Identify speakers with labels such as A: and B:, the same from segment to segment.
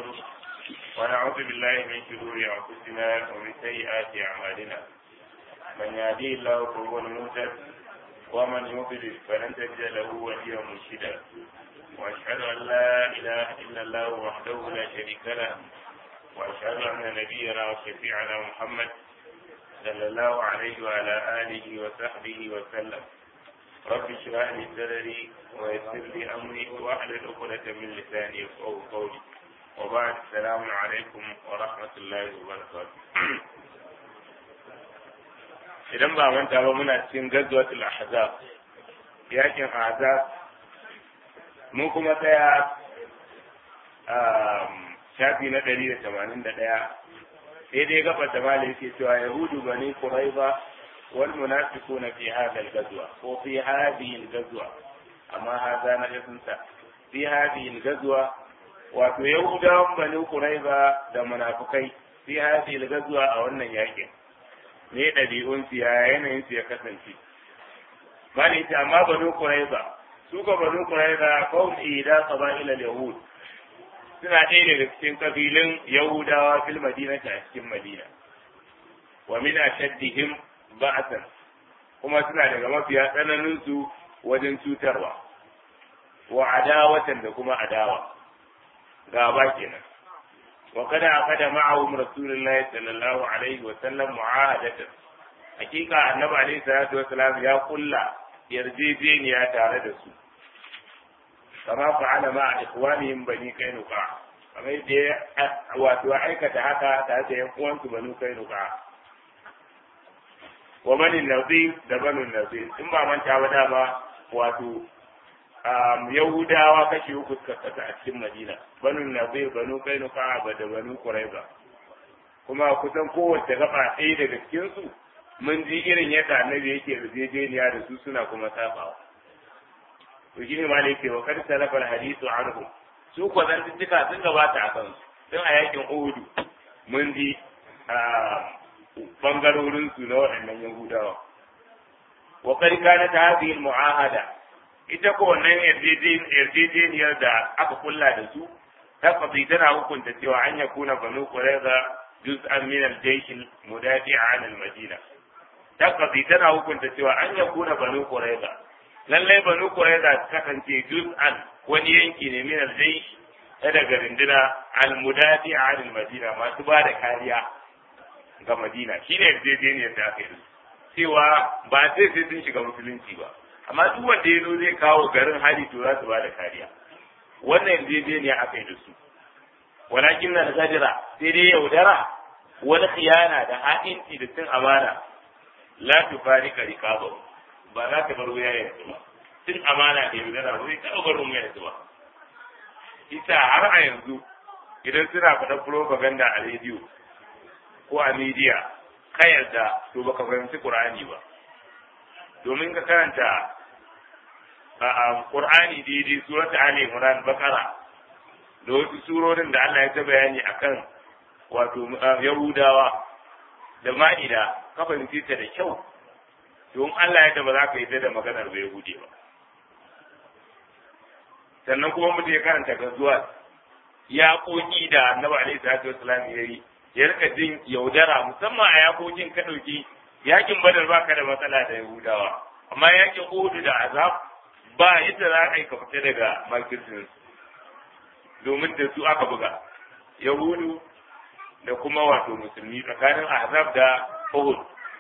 A: ونعوذ بالله من شرور أنفسنا ومن سيئات أعمالنا من يهديه الله فهو المهتد ومن يضلل فلن تجد له وليا مرشدا وأشهد أن لا إله إلا الله وحده لا شريك له وأشهد أن نبينا وشفيعنا محمد صلى الله عليه وعلى آله وصحبه وسلم رب اشرح لي صدري ويسر لي أمري واحلل عقدة من لساني يفقهوا قولي وبعد السلام عليكم ورحمة الله وبركاته idan ba manta ba muna cikin gazwatul ahzab yakin ahzab mun kuma tsaya shafi na ɗari da tamanin da ɗaya sai dai gaba da mala yake cewa yahudu bani quraiba wal munafiquna fi hadha al-ghazwa ko fi hadhihi al-ghazwa amma hadha na yasunta fi hadhihi al-ghazwa wato yahudawan bani quraiba da munafikai fi hadhihi al-ghazwa a wannan yakin ne ɗabi'un su ya yanayin su ya kasance bani ita amma bani quraiba su ka bani quraiba qawm ida qaba'il al-yahud suna ɗaya daga cikin kabilun Yahudawa fil madinati a cikin Madina. Wa min ashaddihim ba'atan kuma suna daga mafiya tsananin su wajen cutarwa. Wa adawatan da kuma adawa. Gaba kenan. Wa kada aqada ma'ahum Rasulullahi sallallahu alaihi wa sallam mu'ahadatan. Hakika Annabi alaihi salatu wa salam ya kulla yarjejeniya tare da su. kama fa'ala ma ikhwanihim bani kainuka kamar yadda wato aikata haka tare da yan uwansu bani kainuka wa bani nazir da bani nazir in ba manta ba dama wato yahudawa kashi uku suka kasa a cikin madina bani nazir bani kainuka ba da bani quraiba kuma kusan kowace gaba ɗaya daga cikin su mun ji irin yadda annabi yake yarjejeniya da su suna kuma sabawa to shine ma ne ke wa kar salafa alhadithu anhum su ko zan tuka sun gabata a kansu tun a yakin Uhudu mun ji bangarorin su na waɗannan Yahudawa wa kar kana ta hadhihi almuahada ita ko wannan yarjejeniyar da aka kulla da su tabbatai tana hukunta cewa an yakuna banu qurayza juz'an min al-jaysh al-mudafi'a 'an al-madina tabbatai tana hukunta cewa an yakuna banu qurayza lallai banu qurayza kasance juz'an wani yanki ne min al-jaysh ta daga rinduna al-mudati an al-madina masu ba da kariya ga madina shine yarjejeniyar da aka yi cewa ba sai sai sun shiga musulunci ba amma duk wanda ya zo zai kawo garin hali to za su ba da kariya wannan yarjejeniya aka yi da su walakin na gajira sai dai yaudara wani khiyana da ha'inci da cin amana la tufarika rikabahu ba za ka bar wuya yanzu ba tun amana da yaudara ba zai taɓa barin wuya yanzu ba ita har a yanzu idan suna faɗa propaganda a rediyo ko a media ka yarda to baka fahimci qur'ani ba domin ka karanta a qur'ani daidai surat ali imran bakara da wasu surorin da Allah ya ta bayani akan wato yahudawa da ma'ida ka fahimci ta da kyau don Allah ya ba za ka yi da maganar bai gude ba sannan kuma mutum ya karanta gazuwa ya koki da annabi alaihi salatu wasalam ya yi ya rika jin yaudara musamman a yakokin ka dauki yakin badar baka da matsala da yahudawa amma yakin uhudu da azab ba yadda za ka yi ka fita daga makirsin domin da su aka buga yahudu da kuma wato musulmi tsakanin azab da uhud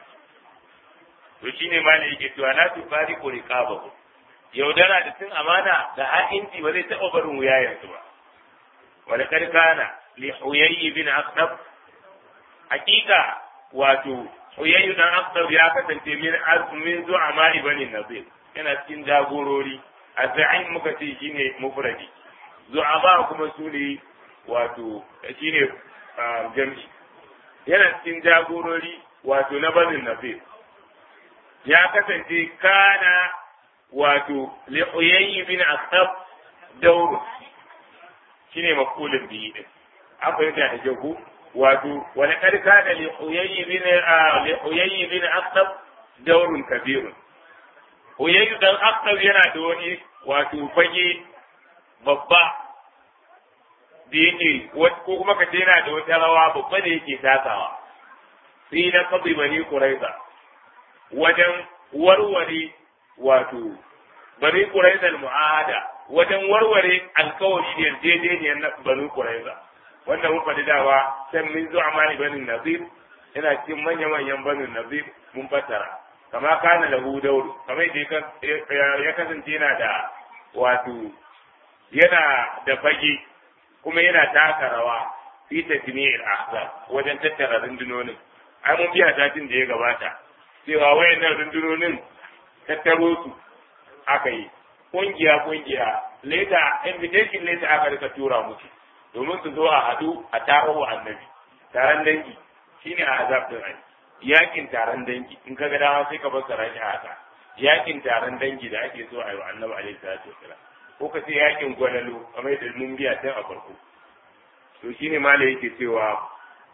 A: to shine ma ne yake cewa la tu bari ko riqabahu yaudara da tun amana da ha'inci ba zai taɓa barin wuyayensu ba wala kad kana li huyayy bin aqtab hakika wato huyayy dan aqtab ya kasance min azmin zu'ama ibn nazir yana cikin jagorori azzain muka ce shine mufradi zu'ama kuma sune wato shine jami'i yana cikin jagorori wato na banin nazir ya kasance kana wato li'uyayyi bin asab dauru shine maqulun bihi din an fahimta da jago wato wani karka da li'uyayyi bin li'uyayyi bin asab daurun kabirun uyayyi dan asab yana da wani wato fage babba da yake ko kuma ka ce yana da wata rawa babba da yake takawa sai na kabi bani kuraiza wajen warware wato bani kuraiza mu'ahada wajen warware alkawari da yarjejeniyar na bani kuraiza wanda mun faɗi dawa san min zuwa mani bani nazir yana cikin manya-manyan bani nazir mun fassara kama kana lahu dauru kamar yadda ya kasance yana da wato yana da fage kuma yana taka rawa fi tajmi'il ahzab wajen tattara rundunonin ai mun biya satin da ya gabata cewa wayannan rundunonin tattaro su aka yi kungiya kungiya leta invitation leta aka rika tura musu domin su zo a hadu a taro annabi taron dangi shine a azab din ai yakin taron dangi in kaga dama sai ka fassara shi haka yakin taron dangi da ake so a yi wa annabi alaihi salatu wasalam ko ka ce yakin gwalalo kamar da mun biya tun a farko to shine mala yake cewa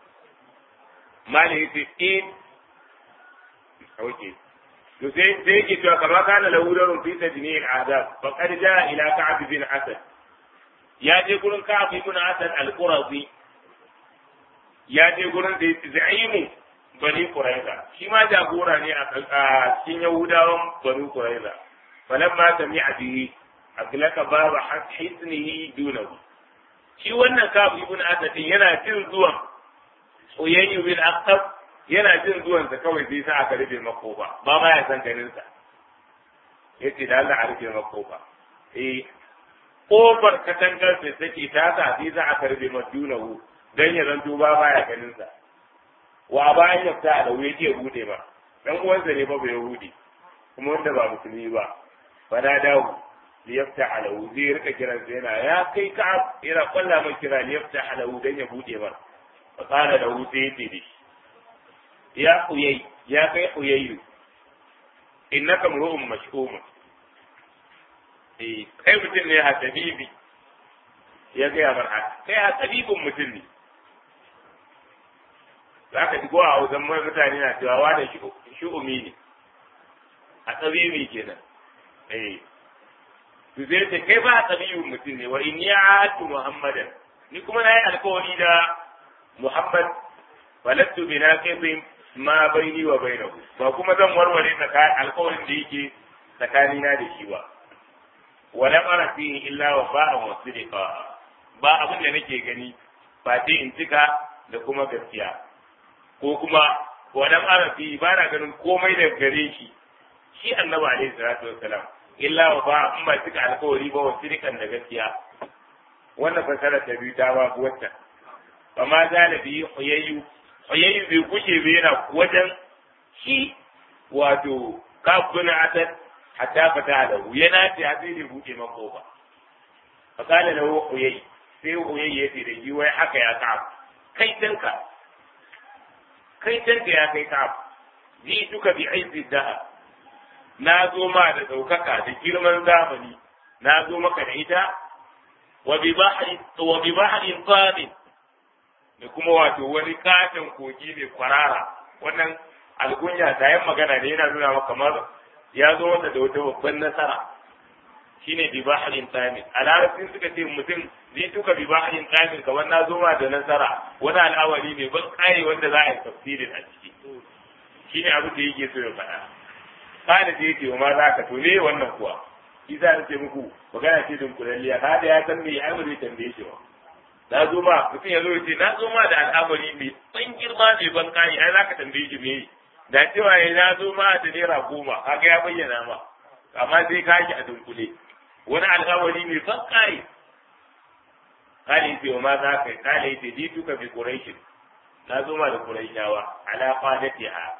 A: mala yake in okay to sai sai yake cewa kama kana lahu darun fi tajni al-adab fa qad jaa ila ka'b bin asad ya je gurin ka'b bin asad al-qurazi ya je gurin da yake za'imu bani quraiza shi ma jagora ne a cikin yahudawan bani quraiza falamma sami'a bihi aglaka baba hisnihi dunahu shi wannan kafu ibn asad yana jin zuwan uyayyu bin aqtab yana jin zuwan sa kawai sai sa aka rufe makofa ba ma ya san ganin sa yace da Allah a rufe makofa eh kofar katangar da take ta sa sai za aka rufe madunahu dan ya zanto ba ma ya ganin sa wa bayan ya ta da wuya ke bude ba dan uwansa ne ba bai yahudi kuma wanda ba musulmi ba fa da dawo liyafta alahu zai rika kiran sa yana ya kai ka yana kwalla mai kira liyafta alahu dan ya bude ba fa qala lahu sai yace dishi ya uyay ya kai uyayyu innaka mru'un mash'um eh kai mutum ne hasabibi ya ga bar haka kai hasabibin mutum ne zaka ji ko a wajen mutane na cewa wa da shu'umi ne a tsabibi kenan eh to zai ce kai ba tsabibin mutum ne wa inni a'atu muhammadan ni kuma na yi alkawari da muhammad falattu bi naqibin ma baini wa bainahu ba kuma zan warware tsakanin alkawarin da yake tsakanina da shi ba wala ara fihi illa wa ba'an wa sidqa ba abin da nake gani ba dai in cika da kuma gaskiya ko kuma wala ara fihi ba na ganin komai da gare shi shi annabi alaihi salatu wassalam illa wa ba in ba cika alkawari ba wa sirikan da gaskiya wannan fasara ta biyu ta babu wata ba ma zalabi huyayyu huyayyu bai kushe bai yana wajen shi wato kafuna asad hatta fata da hu yana ta sai da buke mako ba fa kana da huyayyu sai huyayyu ya ce da shi wai haka ya ka kai tanka kai tanka ya kai ka ji duka bi aizi dahab na zo ma da ɗaukaka da girman zamani na zo maka da ita wa bi bahrin tsamin da kuma wato wani katon kogi mai kwarara wannan algunya ta yin magana ne yana nuna maka kamar ya zo masa da wata babban nasara shine bi bahrin tsamin a larabcin suka ce mutum zai tuka bi bahrin tsamin kamar na zo ma da nasara wani al'amari ne ban kare wanda za a yi tafsirin a ciki shine abin da yake so ya faɗa kana da yake wa ma za ka to ne wannan kuwa shi za ce muku magana ce din kulalliya ka da ya san me ai zai tambaye shi ba na zo ma mutum ya zo ya ce na zo ma da al'amari mai ban girma mai ban kani ai za ka tambaye shi me da cewa ya na zo ma da naira goma kaga ya bayyana ma amma sai ka shi a dunkule wani al'amari mai ban kani kale yace wa ma za ka kale yace ji tuka bi quraish na zo ma da quraishawa ala qadatiha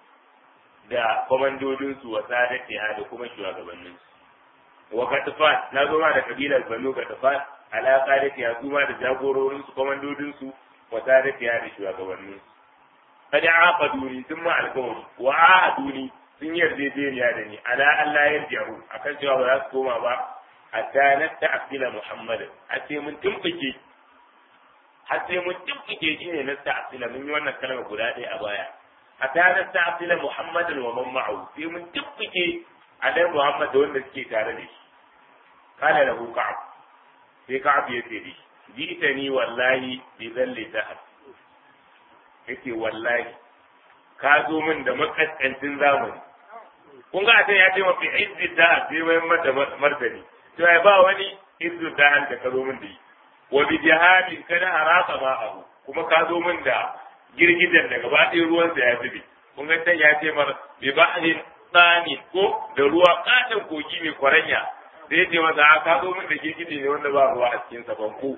A: da kwamandodinsu wa sadatiha da kuma shugabanninsu wa katafan na zo ma da kabilar banu katafan ala sadatiha su ma da jagororinsu kwamandodinsu wa sadatiha da shugabanninsu kada aqaduni sun ma alkawari wa ahaduni sun yarjejeniya da ni ala Allah yarji'u akan cewa ba za su koma ba hatta na ta'fila Muhammad har sai mun tumfike har sai mun tumfike shine na ta'fila mun yi wannan kalma guda ɗaya a baya hatta na ta'fila Muhammadan wa man ma'ahu sai mun tumfike alai Muhammad da wanda suke tare da shi kana lahu ka'ab sai ka'ab ya ce shi jitani wallahi bi zalli dahar yace wallahi ka zo min da makaskancin zamani kun ga ta ya ce mafi izzi da sai mai mata martani to ai ba wani izzi da da ka zo min da yi wa bi jihadi kada haraka ma abu kuma ka zo min da girgidan da gaba ɗaya ruwan sa ya zube kun ga ta ya ce mar bi ba'din tsani ko da ruwa katon kogi mai kwaranya sai ya ce masa ka zo min da girgide ne wanda ba ruwa a cikin sa banko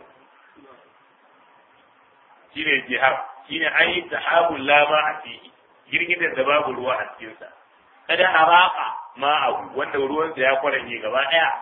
A: shine jihar shine ayi tahabul la ma a fihi girgidan da babu ruwa a cikin sa kada haraka ma abu wanda ruwan sa ya kwaranye gaba daya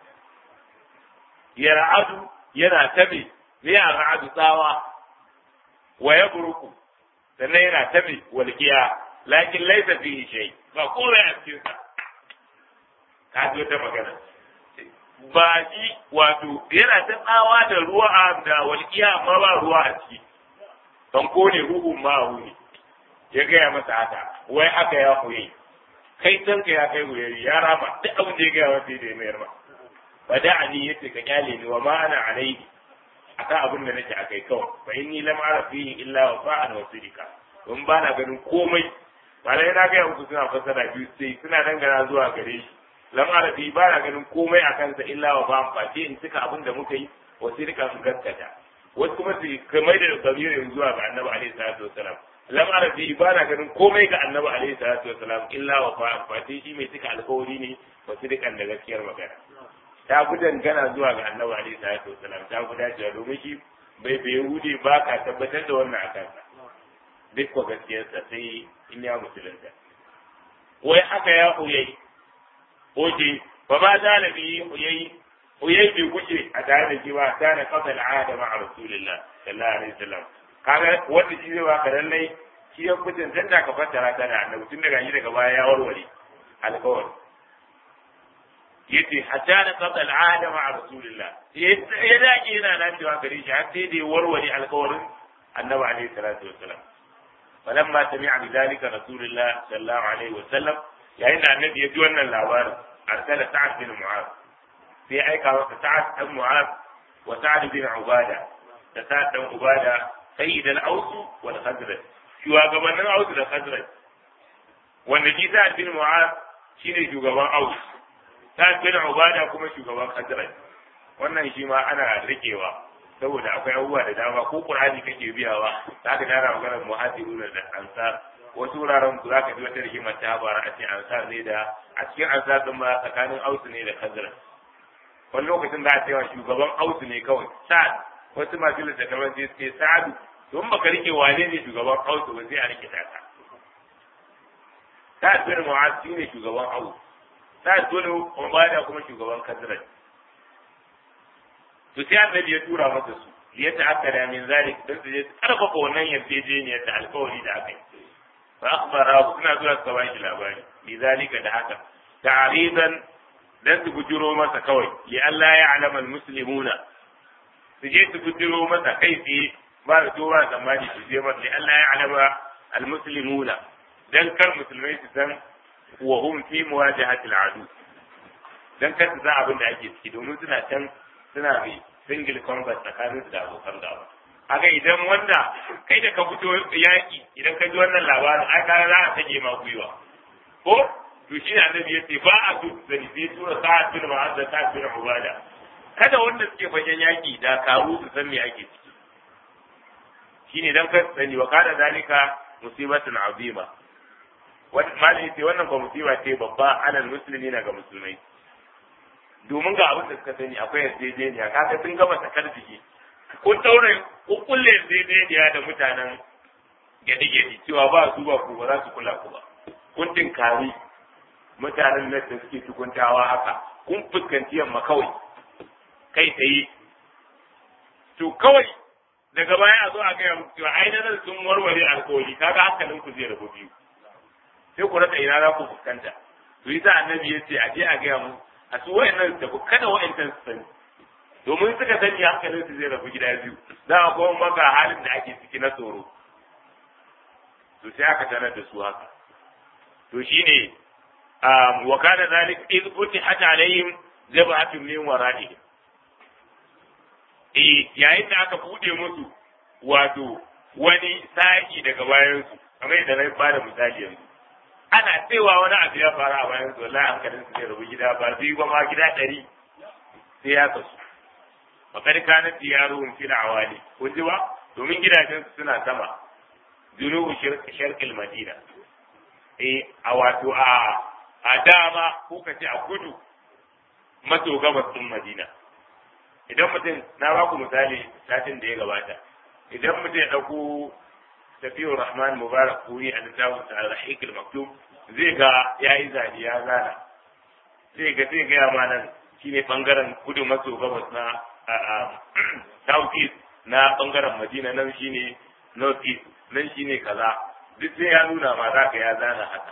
A: ya ra'adu yana tabe ne ya ra'adu tsawa wa ya buruku sannan yana tabe walqiya lakin laysa fihi shay ba komai a cikin sa ka ji wata magana ba shi wato yana ta tsawa da ruwa da walqiya amma ba ruwa a ciki banko ne ruhun ma'ahu ne ya gaya masa haka wai haka ya koyi kai tanka ya kai wuyari ya rama duk abin da ya gaya masa da ya mayar ma ba da ani yace ka kyale ni wa ma ana alaihi akan abin da nake akai kawai fa inni lam ara fihi illa wa fa'an wa sidika don ba na ganin komai malai na gaya muku suna fasara biyu sai suna dangana zuwa gare shi lam ara fihi ba na ganin komai a kansa illa wa fa'an face in cika abin da muka yi wa sidika su gaskata wasu kuma su kamar da zamirin zuwa ga annabi alaihi salatu wasalam lam arabi ba na ganin komai ga annabi alaihi salatu wasalam illa wa fa fati shi mai cika alkawari ne ba su dukan da gaskiyar magana ta fi dangana zuwa ga annabi alaihi salatu wasalam ta fi dacewa domin shi bai bai hude ba ka tabbatar da wannan a kansa duk ko gaskiyarsa sai in ya musulunta wai haka ya huyai oke ba ma zalabi huyai huyai bai kuce a tare da shi ba ta na kafa al'ada ma a rasulillah sallallahu alaihi wasallam kaga wanda shi zai baka lallai shi ya kucin tun da ka fassara ta da annabi tun daga shi daga baya ya warware alkawari yace hatta na kafa al'ada ma a rasulillah ya dake yana nan cewa gare shi har sai da ya warware alkawarin annabi alaihi salatu wasallam فلما سمع بذلك رسول الله صلى الله عليه وسلم يعني النبي يجي wannan labarin أرسل سعد بن معاذ sai aika masa sa'ad dan mu'az wa sa'ad bin ubada da sa'ad dan ubada sayyid al-aus wal khazraj shugabannin aus da khazraj wanda shi sa'ad bin mu'az shine shugaban aus sa'ad bin ubada kuma shugaban khazraj wannan shi ma ana rikewa saboda akwai abubuwa da dama ko qur'ani kake biyawa zaka dara maganar muhajirun da ansar wasu wuraren za ka ji wata rigimar ta bara a ce ansar ne da a cikin ansar din ma tsakanin aus ne da khazraj wani lokacin za a cewa shugaban ausu ne kawai sa'ad wasu masu littattafan sai suke sa'adu don baka rike wane ne shugaban ausu ba sai a rike taka sa'ad bin mu'az shi ne shugaban ausu sa'ad bin ubada kuma shugaban kazraj to sai annabi ya tura masa su ya ta'akkada min zalik dan su je karfafa wannan yarjejeniyar da alkawari da aka yi fa akhbara suna zuwa su ba shi labari bi zalika da haka ta'riban dan su bujiro masa kawai li Allah ya alama muslimuna su je su bujiro masa kai tsaye ba da tura tsammani su je masa li Allah ya alama almuslimuna dan kar musulmai su san wa hum fi muwajahatil adu dan kar su san abin da ake ciki domin suna can suna bi single combat tsakanin su da abokan gaba haka idan wanda kai da ka fito yaki idan ka ji wannan labarin ai kana za a tage ma gwiwa ko to shi ne annabi ya ce ba a so zani sai tura sa'ad bin mu'azza ta bin ubada kada wanda suke fagen yaki da karu su san me ake ciki shine dan ka sani wa kana zalika musibatun azima wannan malami ce wannan ba musiba ce babba alal musulmi na ga musulmai domin ga abin da suka sani akwai yarjejeniya kaga sun gama sakar jiki kun daure kun kulle yarjejeniya da mutanen gyaɗe-gyaɗe cewa ba su ba ku ba za su kula ku ba kun tinkari mutanen nan da suke tukuntawa haka kun fuskanci yamma kawai kai tsaye to kawai daga baya a zo a gaya muku cewa ai nan sun warware alkawari kaga hankalin ku zai rabu biyu sai ku rasa ina za ku fuskanta to yi annabi ya ce a je a gaya mu a su wayannan da ku kada wayannan su sani domin suka sani hankalin su zai rabu gida biyu za a kuma maka halin da ake ciki na tsoro to sai aka sanar da su haka to shine wa kana zalik iz futihat alaihim jabhatun min wara'ihim eh yayin da aka bude musu wato wani sa'i daga bayan su kamar yadda na ba da misali yanzu ana cewa wani abu ya faru a bayan su wallahi hankalin su zai rabu gida ba biyu ba ma gida ɗari sai ya kasu fakar kana diyaruhum fil awali kun ji ba domin gidajen su suna sama junubu sharqil madina eh a wato a a dama ko kace a kudu maso gabas din madina idan mutum na ba ku misali satin da ya gabata idan mutum ya dauko tafiyar rahman mubarak kuri a littafin sa al-rahiq al-maktub zai ga yayi zani ya zana zai ga zai ga ma nan shine bangaren kudu maso gabas na south east na bangaren madina nan shine north east nan shine kaza duk sai ya nuna ma za ka ya zana haka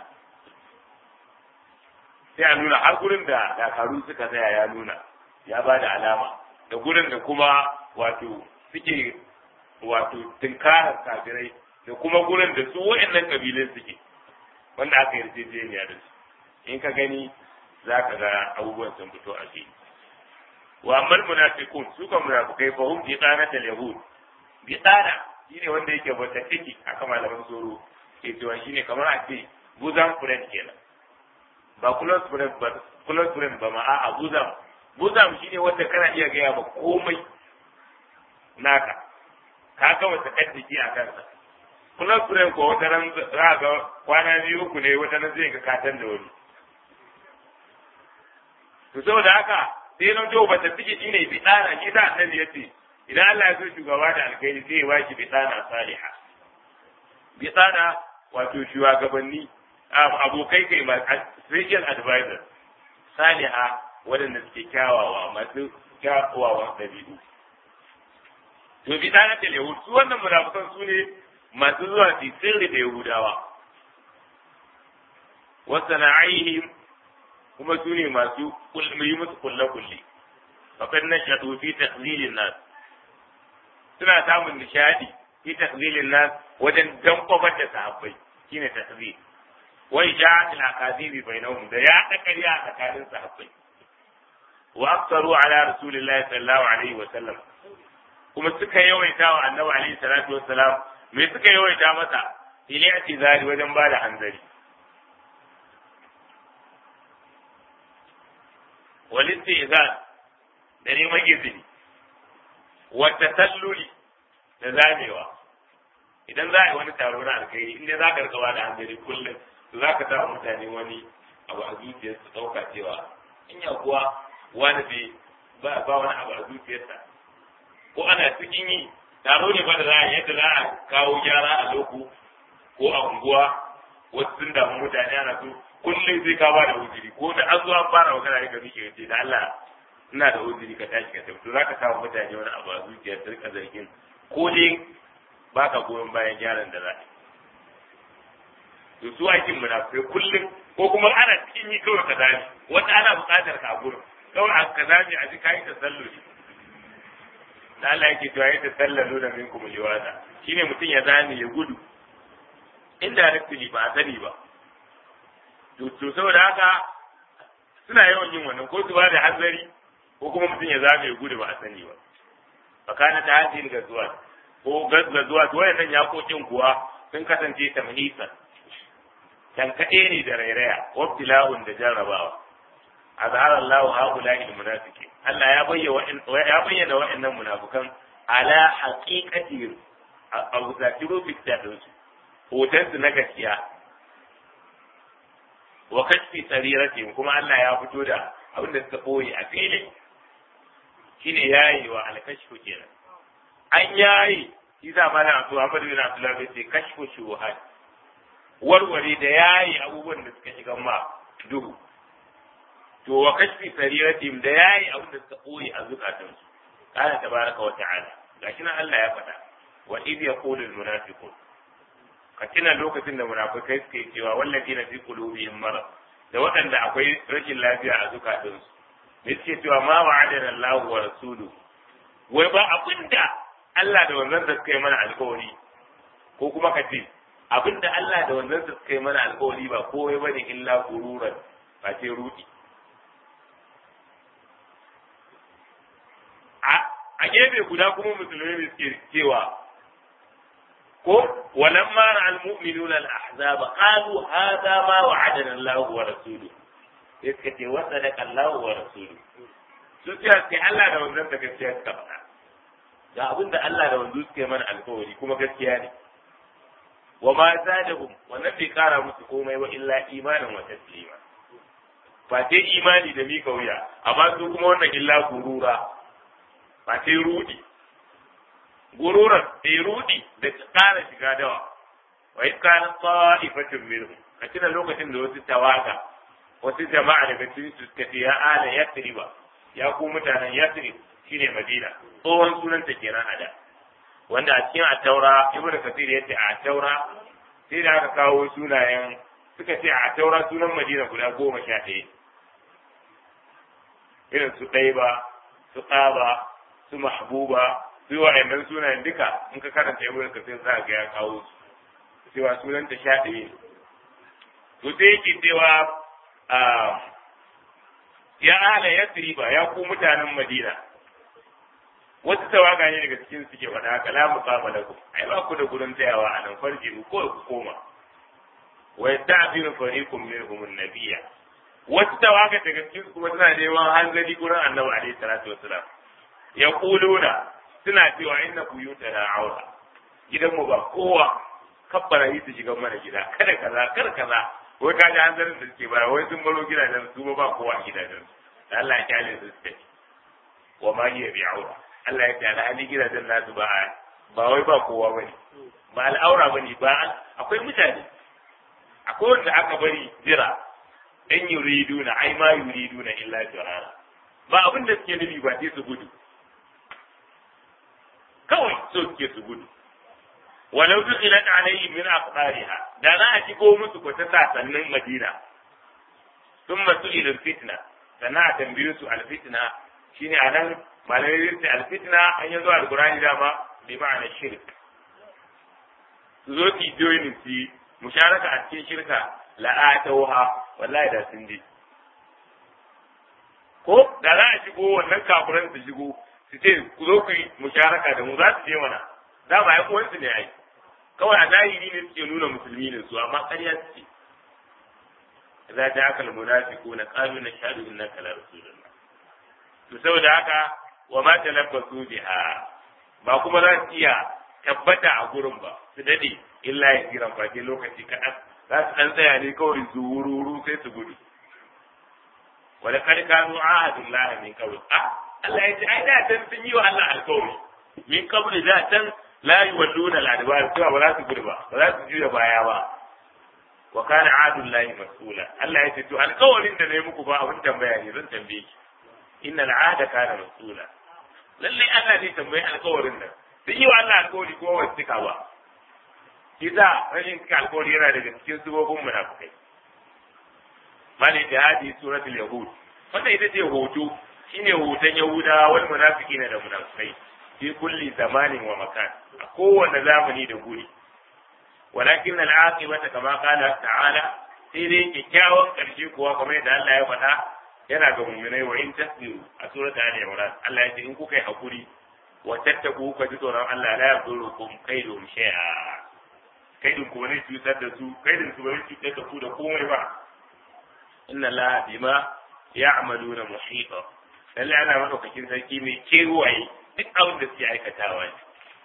A: sai ya nuna har gurin da dakaru suka tsaya ya nuna ya ba da alama da gurin da kuma wato suke wato tunkarar kafirai da kuma gurin da su wa'annan kabilun suke wanda aka yarjejeniya da su in ka gani za ka ga abubuwan sun fito a fili wa ammal munafiqun su kan munafikai fa hum biqanatul yahud biqana shine wanda yake bata ciki aka malaman tsoro ke cewa shine kamar a ce buzan friend kenan ba close friend ba close friend ba ma a'a buzam buzam shine wanda kana iya gaya ba komai naka ka ga wata kaddiki a kansa close friend ko wata nan za ga kwana biyu uku ne wata nan zai ga katan da wani to saboda haka sai na jo ba ta fike shi ne bidana shi da annabi yace idan Allah ya so shugaba da alkhairi sai ya baki bidana saliha bidana wato shugabanni abokai kai ma special advisor saliha waɗanda suke kyawawa masu kyawawan ɗabi'u to bidana da yahud su wannan munafikan su ne masu zuwa su sirri da yahudawa wa sana'ihim kuma su ne masu yi musu kulle-kulle faƙad na shaɗu fi tahlilin nas suna samun nishadi fi tahlilin nas wajen dankwafar da sahabbai shine tahlil wai ja'atul akazibi bainahum da ya da ƙarya a tsakanin sahabbai wa aktaru ala rasulillahi sallallahu alaihi wa sallam kuma suka yawaita wa annabi alaihi salatu wa salam me suka yawaita masa ili atizari wajen bada hanzari والاستئذان da neman izini wata talluli da zamewa idan za a yi wani taro na alkhairi inda za ka rikawa da hanzari kullum to za ka sa mutane wani abu a zuciyar su ɗauka cewa in ya kuwa wani bai ba wani abu a zuciyarsa ko ana cikin yi taro ne ba da za a yadda za a kawo gyara a loko ko a unguwa wasu sun damu mutane ana so kullum sai ka ba da uzuri ko da an zo an fara magana ne ka miƙe ce da Allah ina da uzuri ka tashi ka tafi to zaka samu mutane wani abu a zuciyar su rika zargin ko dai baka goyon bayan gyaran da za a to su aikin munafikai kullum ko kuma ana cikin yi kawai ka zami wanda ana buƙatar ka a gurin kawai a ka zami a ji kayi tasalluli da Allah yake cewa ya tasallalu da minkum liwada shine mutum ya zame ya gudu inda rikili ba a sani ba to saboda haka suna yawan yin wannan ko su ba da hanzari ko kuma mutum ya zame ya gudu ba a sani ba fakana ta hajjin gazuwa ko gazuwa to wayannan yakokin kuwa sun kasance tamhisan tankaɗe ne da rairaya wabtila'un da jarrabawa azhar Allah haula'i almunafiqin Allah ya bayyana ya bayyana wa'annan munafikan ala haqiqati a zatiru bittadin su hoton su na gaskiya wa kashfi sariratin kuma Allah ya fito da abin da suka boye a fili shine yayi wa alkashfu kenan an yayi shi za ma na to Ahmad bin Abdullah bai ce kashfu shuhat warware da yayi abubuwan da suka shiga ma duhu to wa kashfi sariratin da yayi abin da suka boye a zukatansu kana tabaraka wa ta'ala gashi nan Allah ya faɗa wa idh yaqulu al-munafiqun ka tuna lokacin da munafikai suke cewa wallafi na fi qulubihim marad da waɗanda akwai rashin lafiya a zukatansu ne suke cewa ma wa'adana Allah wa rasulu wai ba abinda Allah da wannan da suka yi mana alƙawari ko kuma ka ce abinda Allah da wannan da suka yi mana alƙawari ba kowai bane illa gururan ba ce rudi a gefe guda kuma musulmai ne suke cewa ko walamma ra'al mu'minuna al-ahzab qalu hadha ma wa'adana Allah wa rasuluhu suka ce wa sadaqa Allah wa rasuluhu su ce sai Allah da wannan da gaskiya suka faɗa ga abin da Allah da wanzu suke mana alkawari kuma gaskiya ne wa ma zadahum wannan bai kara musu komai wa illa imanin wa taslima ba sai imani da mika wuya amma su kuma wannan illa gurura ba sai rudi gururan sai rudi da kara shiga dawa wa in kana ta'ifatun minhum a cikin lokacin da wasu tawaga wasu jama'a daga cikin su suka ce ya ala yathriba ya ku mutanen yathrib shine madina tsohon sunanta kenan a da wanda a cikin ataura ibnu kasir yace a ataura sai da aka kawo sunayen suka ce a ataura sunan madina guda goma sha ɗaya irin su ɗaiba su ƙaba su mahbuba su wa'annan sunayen duka in ka karanta ibnu kasir za ga ya kawo su cewa sunanta sha ɗaya to sai yake cewa ya ala yasriba ya ku mutanen madina wasu tawaga ne daga cikin suke faɗa haka la muqama lakum ai ba ku da gurin tsayawa a nan farji ku ko ku koma wa yasta'dinu fariqum minhum an-nabiyya wasu tawaga daga cikin kuma suna neman hanzari gurin annabi alaihi salatu wassalam yaquluna suna cewa inna buyutana aura gidan mu ba kowa kabbara yi su shiga mana gida kada kaza kada kaza wai ka ji hanzarin da suke bara wai sun baro gidajen su ba kowa a gidajen da Allah ya kyale su suke wa ma hiya bi'aura Allah ya ce alhali gidajen nasu ba ba wai ba kowa bane ba al'aura bane ba akwai mutane akwai wanda aka bari jira in yuriduna ai ma yuriduna illa jirara ba abin da suke nufi ba sai su gudu kawai so suke su gudu walau dukhilat alayhi min aqdariha da za a shigo musu ko ta sasannin madina thumma su'ila fitna sannan a tambaye su alfitna shine anan malamai zai ce alfitna an yi zuwa alkurani dama bi ma'ana shirk su zo ki joinin su musharaka a cikin shirka la'atauha wallahi da sun je ko da za a shigo wannan kafiran su shigo su ce ku zo ku yi musharaka da mu za su je mana dama ya uwansu ne ai kawai a zahiri ne suke nuna musulmi ne su amma ƙarya suke idza ja'aka al-munafiquna qalu nashhadu innaka la rasulullah to saboda haka wa ma talabbasu biha ba kuma za su iya tabbata a gurin ba su dade illa ya kiran fati lokaci kaɗan za su ɗan tsaya ne kawai su wururu sai su gudu wala kad kanu ahadullah min qabl ah Allah ya ce ai da tan sun yi wa Allah alƙawari min qabl da tan la yuwalluna al-adbar cewa ba za su gudu ba ba za su juya baya ba wa kana ahadullahi mas'ula Allah ya ce to alƙawarin da nayi muku ba abin tambaya ne zan tambaye ki inna al'ada kana mas'ula lalle Allah zai tambayi alƙawarin nan sun yi wa Allah alƙawari ko wasu cika ba kisa rashin cika alƙawari yana daga cikin subobin munafikai mali da hadi suratul yahud wannan ita ce hoto shine hoton yahudawa wal munafiqina da munafikai fi kulli zamanin wa makan a kowane zamani da guri walakin al'aqibata kama qala ta'ala sai dai kyakkyawan karshe kuwa kamar yadda Allah ya faɗa yana ga mu'minai wa in tasbiru a surata ali imran Allah ya ce in kuka yi hakuri wa tattaku ka ji tsoron Allah la yadurukum kaidum shay'a kaidin ku ne cutar da su kaidin su bai cutar da ku da komai ba inna la bima ya'maluna muhita lalle ana madaukakin sarki mai kewaye duk abin da suke aikatawa ne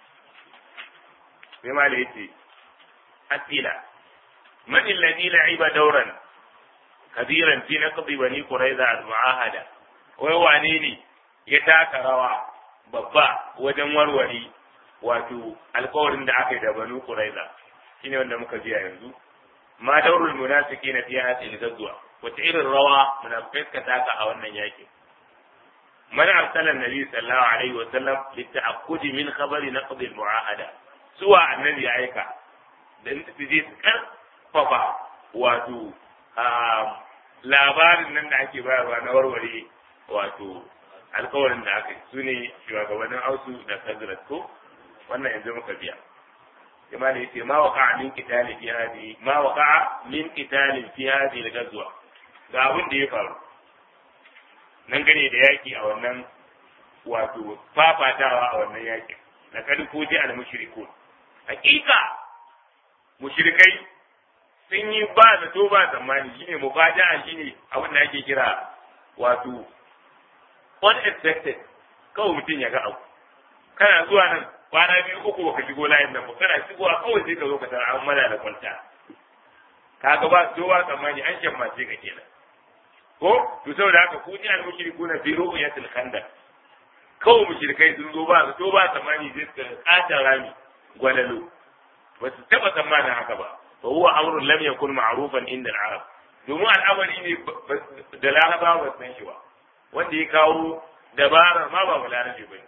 A: sai ma da yace asila man alladhi la'iba dawran kabiran fi naqdi bani quraiza al-mu'ahada wai wane ne ya taka rawa babba wajen warware wato alkawarin da aka yi da banu quraiza shine wanda muka biya yanzu ma daurul munafiqina fi hadhihi al-ghazwa wata irin rawa munafikai suka taka a wannan yakin man arsala nabi sallallahu alaihi wa sallam lita'akkudi min khabari naqdi al-mu'ahada suwa annabi ya aika dan su je su karfafa wato labarin nan da ake bayarwa na warware wato alkawarin da aka yi su ne shugabannin ausu da sadrat ko wannan yanzu muka biya kama da yace ma waqa'a min qitali fi hadi ma waqa'a min qitali fi hadi al-ghazwa ga abin da ya faru nan gane da yaki a wannan wato fafatawa a wannan yakin na kadi ko ji al mushrikun hakika mushrikai sun yi ba zato ba tsammani shine mubada'a shine abin da ake kira wato unexpected kawai mutum ya ga abu kana zuwa nan kwana biyu uku baka shigo layin nan ba kana shigowa kawai sai ka zo ka tara an mana da kwanta kaga ba so ba tsammani an shammace ka kenan ko to saboda haka ku ji al mushrikuna fi ru'yatil khandaq kawai mushrikai sun zo ba so ba tsammani sai suka kata rami gwalalo ba su taba tsammanin haka ba fa huwa amrun lam yakun ma'rufan inda al-arab domin al'amari ne da larabawa ba san shi ba wanda ya kawo dabarar ma ba balarabe ba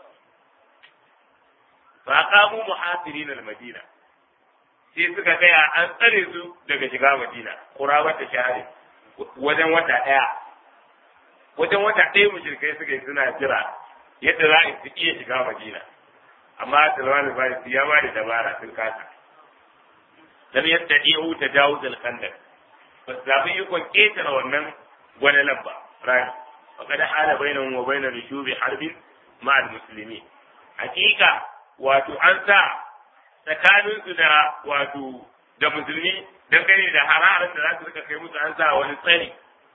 A: fa qamu muhasirin al-madina sai suka tsaya an tsare su daga shiga madina quraba ta shahari wajen wata daya wajen wata daya mushrikai suka yi suna jira yadda za a iya shiga madina amma Salman al-Farisi ya ba da dabara sun kasa lam yastati'u tajawuz al-khandaq ba su zaɓi ikon ƙetare wannan gwanalan ba rani faqad hala bainahum wa bain rushubi harbin ma'al muslimin hakika wato an sa tsakanin su da wato da musulmi dangane da hararar da za su rika kai musu an sa wani tsari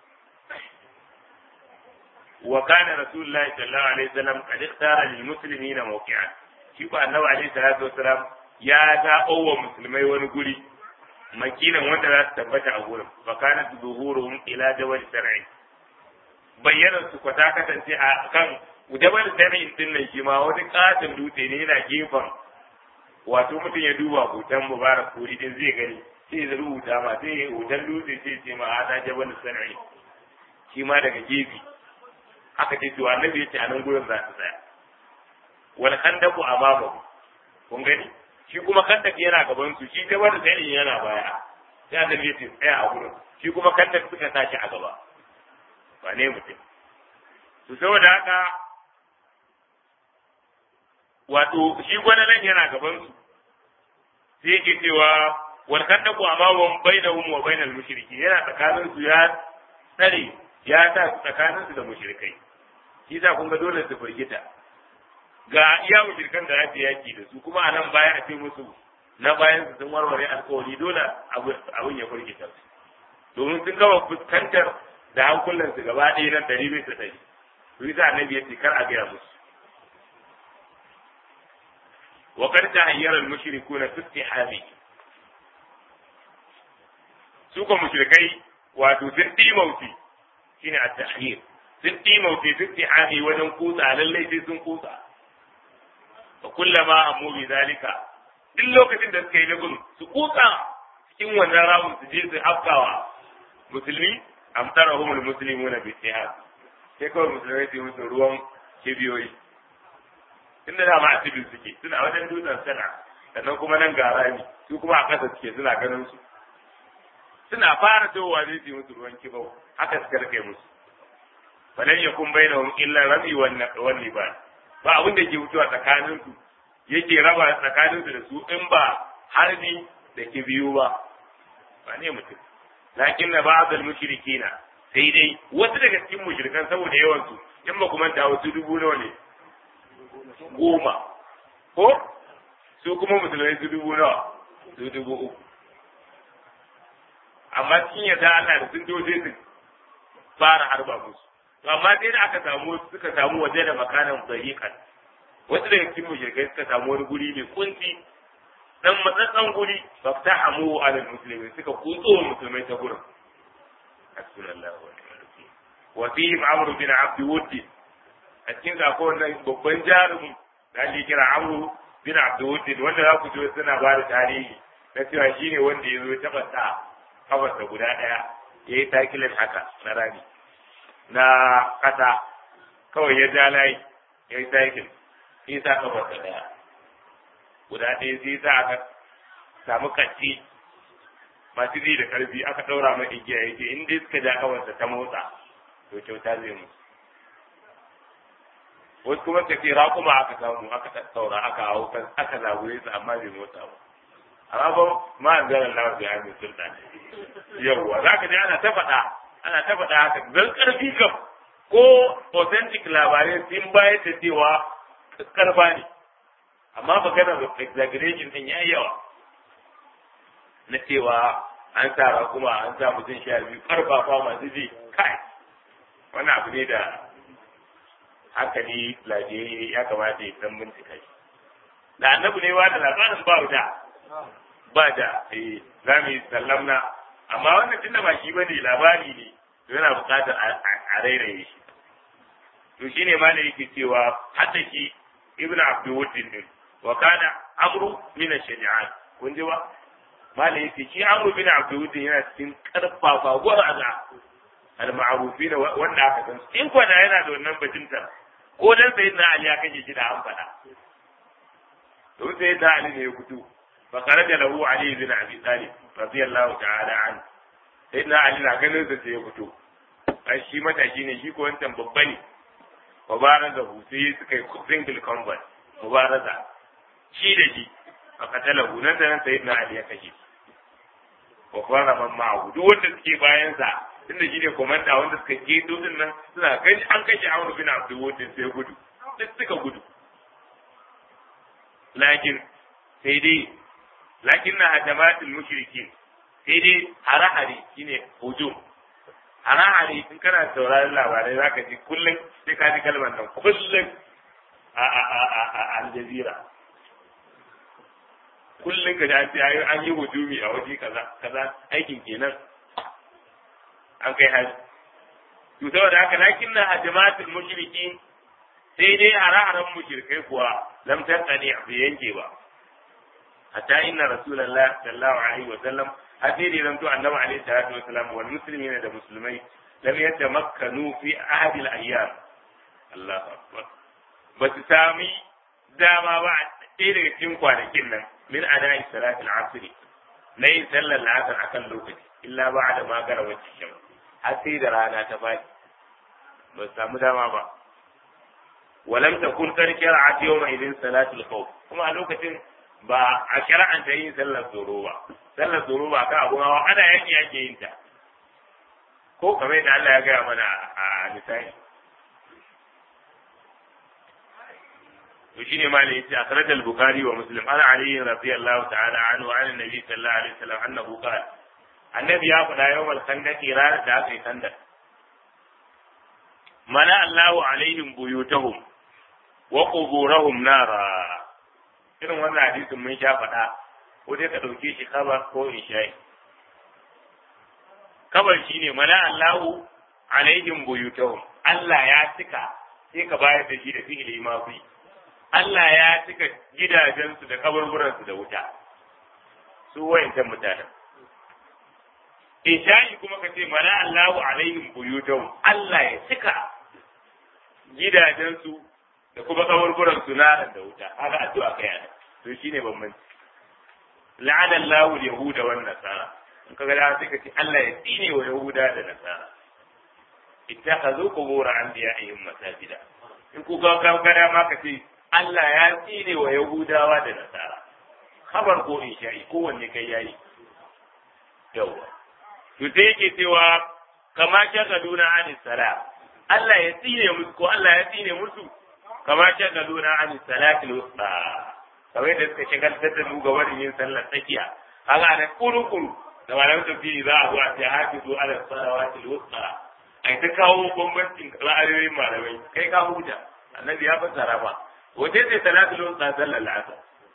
A: wa kana rasulullahi sallallahu alaihi wasallam qad ikhtara lil muslimina mawqi'an shi ko annabi alaihi salatu wasalam ya zaɓo wa musulmai wani guri makinan wanda za su tabbata a gurin fa kana zuhuruhum ila jabal sar'i bayyana su kwata kasance a kan jabal sar'i din nan shi ma wani katin dutse ne yana gefen wato mutum ya duba hoton mubarak ko idan zai gani sai ya rubuta ma sai ya hoton dutse sai ce ma hada jabal sar'i shi ma daga gefe haka ce to annabi ya ce a nan gurin za su tsaya wal khandaqu amamahu kun gani shi kuma kandak yana gaban su shi gabar da sai yana baya sai annabi ya ce tsaya a gurin shi kuma kandak suka tashi a gaba ba ne mutum to saboda haka wato shi gwananan yana gaban su sai yake cewa wal kandaku amamahum bainahum wa bainal mushriki yana tsakanin su ya tsare ya sa tsakanin su da mushrikai shi sa kun ga dole su firgita ga iya mushrikan da ake yaki da su kuma a nan baya a ce musu na bayan su sun warware alkawari dole abin ya firgita su domin sun gama fuskantar da hankulan su gaba ɗaya nan ɗari bisa ɗari to yi sa annabi ya ce kar a gaya musu wa kar ta hayyar al-mushrikuna fi istihami su ko mushrikai wato sun dimauti shine at-tahyir sun dimauti fi istihami wajen kusa lallai sai sun kusa wa kullama amu bi zalika duk lokacin da suka yi lagun su kusa cikin wannan ramun su je su afkawa musulmi amtarahum almuslimuna bi istihab sai kawai musulmai su musu ruwan kibiyoyi tunda da ma asibin suke suna wajen dutsen sana sannan kuma nan ga rami su kuma a ƙasa suke suna ganin su suna fara towa zai su musu ruwan kibau haka suka rike musu falan yakun bainahum illa rami wan liban ba abin da ke mutuwa tsakanin su yake raba tsakanin su da su in ba harbi da kibiyu ba ba ne mutum lakin na ba'd al-mushrikina sai dai wasu daga cikin mushrikan saboda yawan su in ba kuma ta wasu dubu nawa ne goma ko su kuma musulmai su dubu nawa su dubu uku amma cikin yadda Allah da sun doje su fara harba musu to amma sai da aka samu suka samu waje da makanan dariqan wasu daga cikin mushrikai suka samu wani guri mai kunci dan matsatsan guri faftahamu ala muslimin suka kutso musulmai ta gurin hasbunallahu wa ni'mal wakeel wa fihim amr bin abd wudd a cikin zako wannan babban jarumin da ake kira amr bin abd wudd wanda za ku ji suna ba da tarihi na cewa shine wanda ya zo taɓa sa kafarsa guda ɗaya ya yi takilin haka na rami na ƙasa kawai ya ja layi ya yi takil sai sa kafarsa ɗaya guda ɗaya sai sa aka samu kacci masu ji da ƙarfi aka ɗaura mai igiya ya ce in dai suka ja kafarsa ta motsa to kyauta zai mu wasu kuma ka ce raƙuma aka samu aka tattaura aka hau aka zagure su amma bai motsa ba amma ba ma an zara lawa bai hannun sultan yawwa za ka je ana ta faɗa ana ta faɗa haka zan ƙarfi kam ko authentic labarai sun bayar da cewa karfa ne amma maganar exaggeration din ya yawa na cewa an sa kuma an sa mutum sha biyu karfafa masu ji kai wani abu ne da hankali lafiyayye ya kamata ya san bincika shi da annabi ne wa da labarin ba da ba da eh za mu yi sallamna amma wannan tunda ba shi bane labari ne yana buƙatar a rairaye shi to shine ma da yake cewa hatta shi ibnu abdul wuddin din wa kana amru min ash-shaja'an kun ji ba malai yake shi amru bin abdul wuddin yana cikin karfafa gwarza al-ma'rufin wanda aka san in kwana yana da wannan bajinta ko dan sayyidina ali ya kaje shi da an faɗa to sayyidina ali ne ya fito fa kharaja lahu ali bin abi talib radiyallahu ta'ala an sayyidina ali na ganin sa sai ya fito ai shi matashi ne shi ko wancan babba ne mubaraza hu sai suka yi single combat mubaraza shi da shi a katalahu nan da nan sayyidina ali ya kashe wa fara man ma'ahu duk wanda suke bayan sa tunda shi ne komanda wanda suka ke din nan suna kai an kashe Amr bin Abdul Wudin sai gudu duk suka gudu lakin sai dai lakin na hajamatul mushrikin sai dai hare-hare shine hujum hare-hare in kana sauraron labarai zaka ji kullum sai ka ji kalmar nan kullum a a a a a Al Jazeera kullum ka ji an yi hujumi a waje kaza kaza aikin kenan an kai haji to saboda haka lakin na hajamatul mushrikin sai dai hare-haren mushrikai kuwa lam tantani bai yanke ba hatta inna rasulullahi sallallahu alaihi wa sallam hadiri zan to annabi alaihi salatu wa sallam wal muslimina da musulmai lam yatamakkanu fi ahadil ayyam Allahu akbar ba su sami dama ba a ɗaya daga cikin kwanakin nan min ada'i salatul asr na yin sallar la'asar akan lokaci illa ba da magara wacce shan har sai da rana ta faɗi ba su samu dama ba walam takun kar shari'at yawma idin salatul khawf kuma a lokacin ba a shari'anta yin sallar tsoro ba sallar tsoro ba ka abu hawa ana yaki yake yin ta ko kamar yadda Allah ya gaya mana a misali to shine ma ne yace akhraj al-bukhari wa muslim ana ali radiyallahu ta'ala anhu an annabi sallallahu alaihi wasallam annahu qala annabi ya faɗa yawmal khandaqi ranar da aka yi khandaq mana Allahu alaihim buyutahum wa quburahum nara irin wannan hadisin mun sha faɗa ko dai ka ɗauke shi kabar ko isha'i kabar shine mana Allahu alaihim buyutahum Allah ya cika sai ka bayar da shi da fi'ili mafi Allah ya cika gidajensu da kaburburansu da wuta su wayancan mutanen isha'i kuma ka ce mana Allahu alaihim buyutahum Allah ya cika gidajensu da kuma kaburburan su naran da wuta haka addu'a kai ana to shine bambanci la'ana Allahu yahuda wan nasara in kaga da sai ka ce Allah ya tsine wa yahuda da nasara ittakhadhu qubur anbiya'ihim masajida in ku ga kan kada ma ka ce Allah ya tsine wa yahudawa da nasara khabar ko insha'i kowanne kai yayi yawa to sai yake cewa kama shagaluna anis salam Allah ya tsine musu ko Allah ya tsine musu kama shagaluna an salatil wusta kamar da suka shagaltar da mu ga wani yin sallar tsakiya haka da kuru-kuru da malamin tafsiri za a zo a ce hafizu ala salawatil wusta ai ta kawo bambancin ra'ayoyin malamai kai ka huta annabi ya fassara ba wace ce salatul wusta sallar la'asar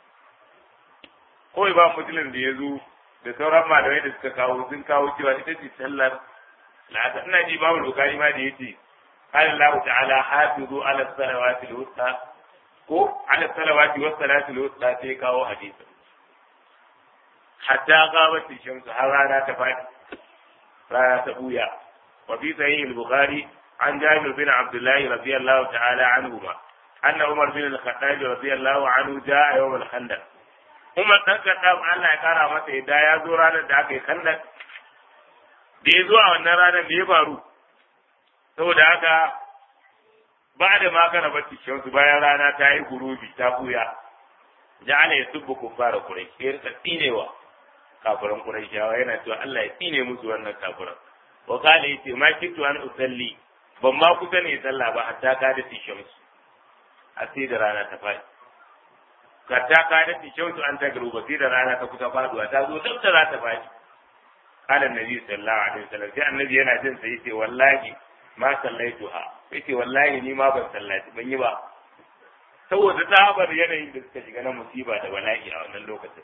A: kawai ba musulun da ya zo da sauran malamai da suka kawo sun kawo cewa ita ce sallar la'asar ina ji babu bukari ma da ya ce قال الله تعالى حافظوا على الصلوات الوسطى ko ala salawati was salati al-wusta sai kawo hadisi hatta qabat shamsu har rana ta fadi rana ta buya wa fi sahih al-bukhari an jabir bin abdullah radiyallahu ta'ala anhu ma anna umar bin al-khattab radiyallahu anhu jaa yawm al-khandaq umar dan khattab Allah ya kara masa yadda ya zo ranar da aka yi khandaq da ya zo a wannan ranar da ya faru saboda haka ba da magana bacci shamsu bayan rana ta yi gurubi ta buya ja'ala yasubbu kuffara quraish sai rika tsinewa kafiran quraishawa yana cewa Allah ya tsine musu wannan kafiran wa kana yace ma kitu an usalli ban ma kusa ne sallah ba hatta ka da shamsu a sai da rana ta faɗi hatta ka da shamsu an ta garuba sai da rana ta kusa faduwa ta zo duk da za ta faɗi qala annabi sallallahu alaihi wasallam sai annabi yana jin sai yace wallahi ma sallaituha yace wallahi ni ma ban sallaci ban yi ba saboda tsabar yanayin da suka shiga na musiba da bala'i a wannan lokacin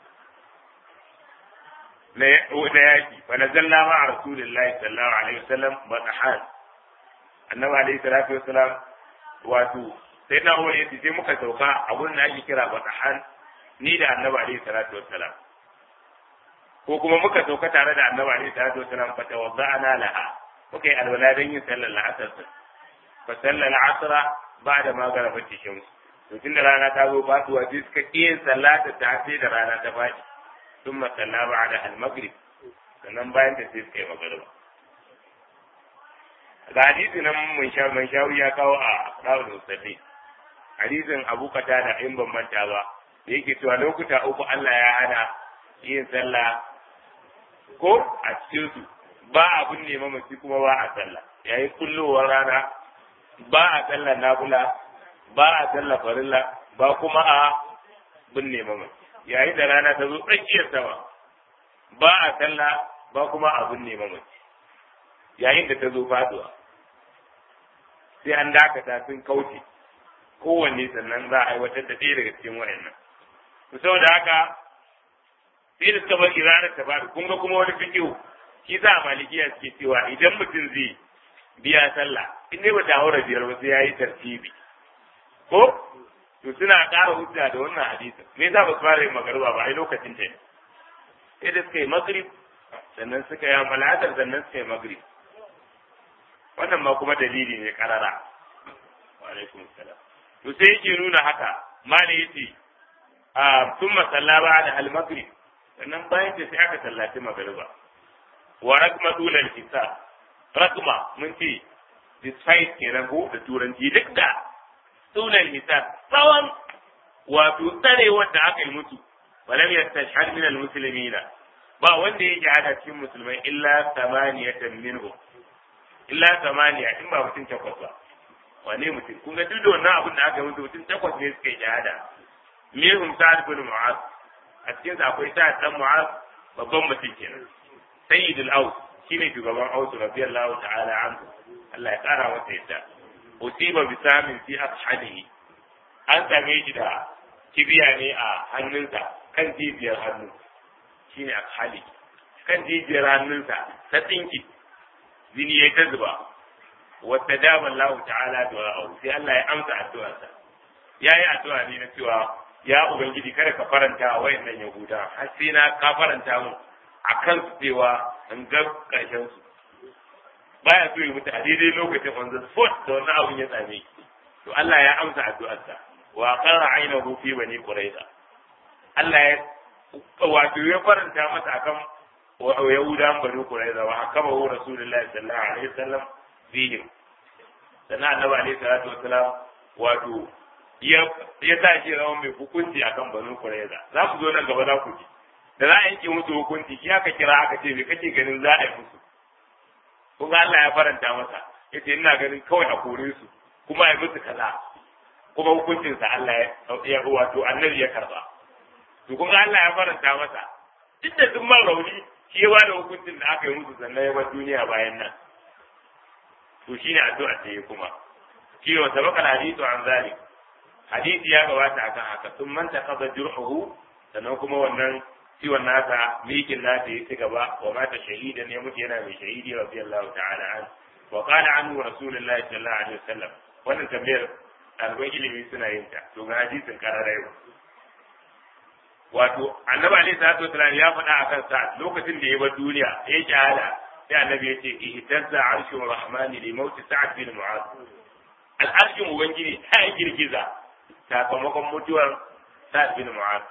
A: na yaki fa nazalna ma rasulillahi sallallahu alaihi wasallam batahan annabi alaihi salatu wasalam wato sai na uwa yace sai muka sauka a gurin da ake kira batahan ni da annabi alaihi salatu wasalam ko kuma muka sauka tare da annabi alaihi salatu wasalam fa tawadda'ana laha muka yi alwala don yin sallar la'asar fa sallar asra ba'da ma garabat shams to tun da rana ta zo fatuwa sai suka iya sallata ta sai da rana ta faɗi sun masalla ba da al-maghrib sannan bayan ta sai suka yi magariba ga hadisi nan mun sha mun shawi ya kawo a rawul musalli hadisin Abu da in ban manta ba da yake cewa lokuta uku Allah ya hana yin sallah ko a cikin su ba abun ne mamaci kuma ba a sallah yayin kullowar rana ba a sallah nafila ba a sallah farilla ba kuma a binne mamaci yayin da rana ta zo tsakiyar sama ba a sallah ba kuma a binne mamaci yayin da ta zo faduwa sai an dakata sun kauce kowanne sannan za a aiwatar da ɗaya daga cikin wayannan to saboda haka sai da suka bar ranar ta faɗi kun ga kuma wani fikihu shi za a malikiya suke cewa idan mutum zai biya sallah in dai bata haura biyar ba sai ya yi tartibi ko to suna ƙara hujja da wannan hadisin me yasa ba su fara yin magariba ba ai lokacin ta ne sai da suka yi magrib sannan suka yi malatar sannan suka yi magrib wannan ma kuma dalili ne karara wa alaikum salam to sai yake nuna haka mali yace a thumma sallaba da al magrib sannan bayan ta sai aka sallaci magariba wa rakma dulal hisab rakma mun ce despite kenan ko da turanci duk da dulal hisab tsawon wato tsarewar da aka yi mutu walam yastashhad min al muslimina ba wanda yake hada cikin musulmai illa samaniyatan minhum illa samaniya in ba mutum takwas ba wane mutum kun ga duk da wannan abin da aka yi mutu mutum takwas ne suka yi shahada minhum sa'ad bin mu'az a cikin sa akwai sa'ad dan mu'az babban mutum kenan sayyidul aus shine shugaban aus radiyallahu ta'ala anhu Allah ya kara masa yadda usiba bi samin fi ashadihi an same shi da kibiya ne a hannunsa kan jijiyar hannu shine ashadi kan jijiyar hannunsa ta tsinki jini ya ta zuba wata dama Allah ta'ala du'a sai Allah ya amsa addu'arsa yayi addu'a ne na cewa ya ubangiji kada ka faranta wa wayannan yahuda har sai na ka faranta mu akan su cewa an ga karshen su baya so ya mutu a daidai lokacin on the spot da wannan abun ya same to Allah ya amsa addu'arsa wa qara ainahu fi bani quraiza Allah ya wato ya faranta masa akan yahudan bani quraiza wa hakama hu rasulullahi sallallahu alaihi wasallam fihim sannan annabi alaihi salatu wasalam wato ya ya sa shi rawan mai hukunci akan bani quraiza za ku zo nan gaba za ku ji da za a yanke musu hukunci shi aka kira aka ce me kake ganin za a yi musu kuma Allah ya faranta masa yace ina ganin kawai a kore su kuma ya musu kaza kuma hukuncinsa Allah ya wato annabi ya karba to kuma Allah ya faranta masa duk da duk man rauni shi ya bada hukuncin da aka yi musu sannan ya bar duniya bayan nan to shine addu'a ta yi kuma shi wa sabaka hadithu an zalik hadisi ya gabata akan haka sun manta kaza jur'uhu sannan kuma wannan ciwon nasa mikin nasa ya ci gaba wa mata shahidan ya mutu yana mai shahidi radiyallahu ta'ala an wa qala anhu rasulullahi sallallahu alaihi wasallam wannan tambayar ɗaliban ilimi suna yin ta to ga hadisin kararai wato annabi alaihi salatu wasallam ya faɗa akan sa lokacin da ya bar duniya ya shahada sai annabi ya ce ihtazza arshur rahmani li mauti sa'ad bin mu'az al'arshin ubangiji ta girgiza sakamakon mutuwar sa'ad bin mu'az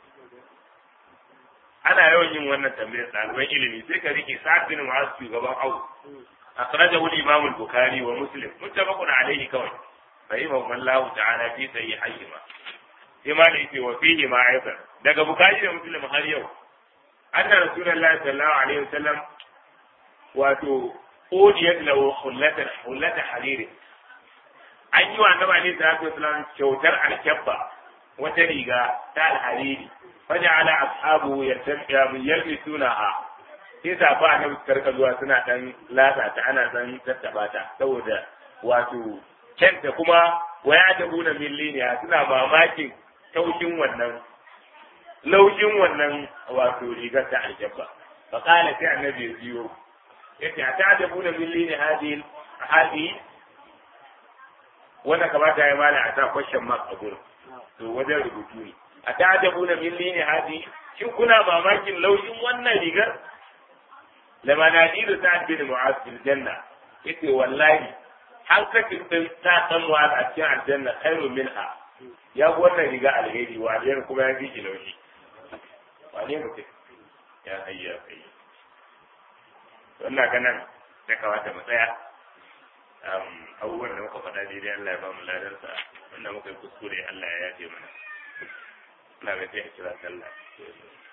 A: ana yawan yin wannan tambayar ɗaliban ilimi sai ka rike sa'ad bin mu'az shugaban au akhrajahu al-imam al-bukhari wa muslim muttafaqun alayhi kawai فإمام الله تعالى في صحيحيهما كما ليس وفيهما أيضا daga bukari da muslim har yau anna rasulullahi sallallahu alaihi wasallam wato odiyat lahu hullatan hullata hariri an yi wa annabi alaihi salatu wasallam kyautar alkabba wata riga ta alhariri faja'ala ashabu yalbisunaha sai safa annabi karka zuwa suna dan latsa ta ana dan tattaba ta saboda wato kenta kuma waya ta buna milliniya suna mamakin taushin wannan laushin wannan wato rigar ta aljabba fa qala sai annabi ya biyo yace ta da buna millini hadil hadi wanda kamata ya mala a sa question mark a gurin to wajen rubutu ne a ta da buna millini hadi shin kuna mamakin laushin wannan rigar lama nadiru sa'ad bin mu'az bil janna yace wallahi hankacin din ta san mu'az a cikin aljanna khairu minha ya ga wannan riga alheri wa alheri kuma ya fi shi laushi wane mutum ya hayya kai wannan ganan da kawata mu tsaya abubuwan da muka faɗa daidai Allah ya ba mu ladarsa wanda muka yi kuskure Allah ya yafe mana Allah bai sai kira sallah